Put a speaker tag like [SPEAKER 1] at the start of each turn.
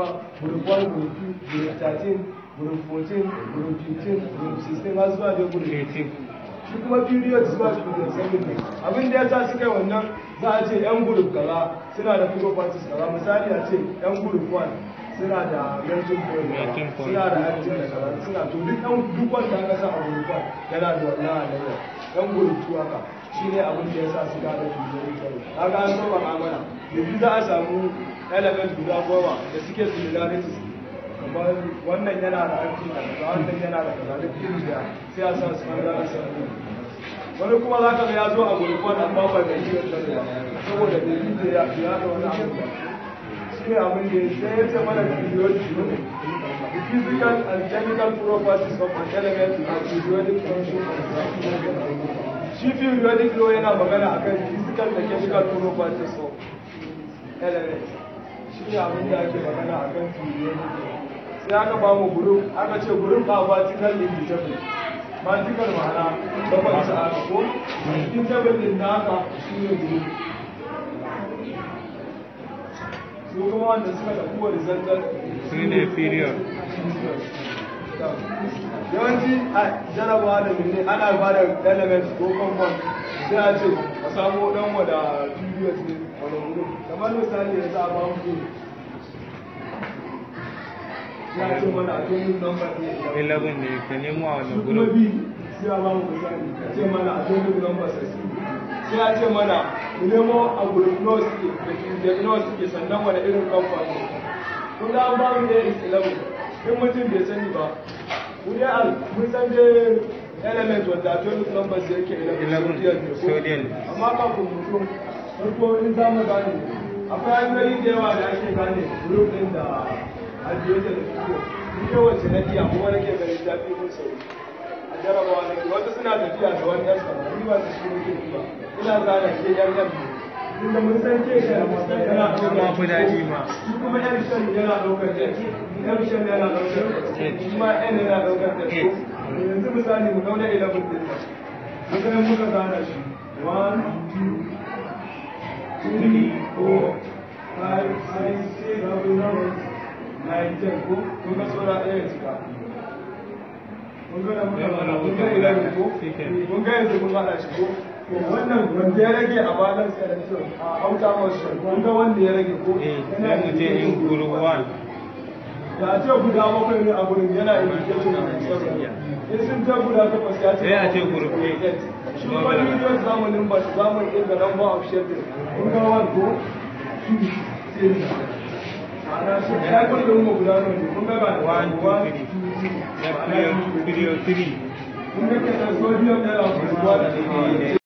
[SPEAKER 1] group 1 group 2 group 13 group 14 group 15 group 16 har zuwa da group 18 shi kuma period zuwa group 17 abin da ya sa suka yi wannan za a ce yan group kaza suna da properties kaza misali a ce yan group 1 suna da melting point suna da active da kaza suna to duk yan duk wanda aka sa a group 1 yana da wannan halayyar yan group 2 haka shi ne abin da ya sa su gada tuzorin kyau kaga an saba amana yanzu za a samu element guda goma da suke similarities kamar wannan yana da aiki da kaza wannan yana da kaza duk iri da sai a sa su ɓangaren sarari wani kuma za ka ga ya zo a gurkon amma ba da iya tsare ba saboda da yi da ya ya da wani abu ba shi ne abin da sai ya ce mana physiology ne the physical and chemical properties of an element are periodic function of shi periodic law yana magana akan physical da chemical properties of element shi ne abin da ake magana akan periodic law sai aka ba mu group aka ce group a vertical indeterminate vertical ma'ana bakwai sa aka ko indeterminate din naka shi ne group su kuma wanda suka tafi horizontal
[SPEAKER 2] Su ne period.
[SPEAKER 1] yawanci a jarabawa da mene ana ba da element ko compound sai a ce a samu dan wada period ne wani wuri kamar misali ya sa ba mu ya ce mana atomic number ne
[SPEAKER 2] 11 ne ka nemo a wani
[SPEAKER 1] shi kuma
[SPEAKER 2] group
[SPEAKER 1] b sai a ba mu misali a ce mana atomic number 16 sai a ce mana mu nemo a group nawa suke da ke nawa suke sannan wani irin compound ne kun ga an ba mu ne is 11 in mutum bai sani ba wuri al mun san dai element wanda atomic numbers yake 11
[SPEAKER 2] 11 sodium.
[SPEAKER 1] amma kafin mutum farko in za mu gane akwai hanyoyi da yawa da ake gane group din da ajiyoyi da fito ni yawanci na iya kuma nake ganin ta fi mun sauri a jarabawa nake wasu suna tafiya da wani yan sama ni ba su shi nake ba ina gane ke yan yan inda mun san ke da yana
[SPEAKER 2] Kuma fi daɗi ma.
[SPEAKER 1] shi kuma yan shan yana ɗaukar da yan shan yana ɗaukar da shi ma yan yana ɗaukar da shi yanzu misali mu kauna 11 din nan muka muka gana shi 1 2 three, four, five, six, seven, eight, nine, ten. Ko kun ga saura ɗaya cika. Kun ga da muka fara, kun ga eleven ko? Kun ga yanzu kun haɗa shi ko? To wannan wanda ya rage a balan selection a outer motion kun ga wanda ya rage ko?
[SPEAKER 2] eh sai mu je in group 1
[SPEAKER 1] Da a ce guda bakwai ne a gurin yana indication a seven. In sun ta guda takwas ya ce
[SPEAKER 2] Sai a ce group eight.
[SPEAKER 1] Shi kuma miliyon zamanin ba su zamanin ɗin da number of shaded. Kun ga one ko? Two, three. Ma'ana shi ya kwallo mu guda nawa ne? Kun ga ga
[SPEAKER 2] One, two,
[SPEAKER 1] one,
[SPEAKER 2] three.
[SPEAKER 1] two, three.
[SPEAKER 2] na
[SPEAKER 1] Ma'ana
[SPEAKER 2] period period 3
[SPEAKER 1] kun ga kenan sodium yana guruwa da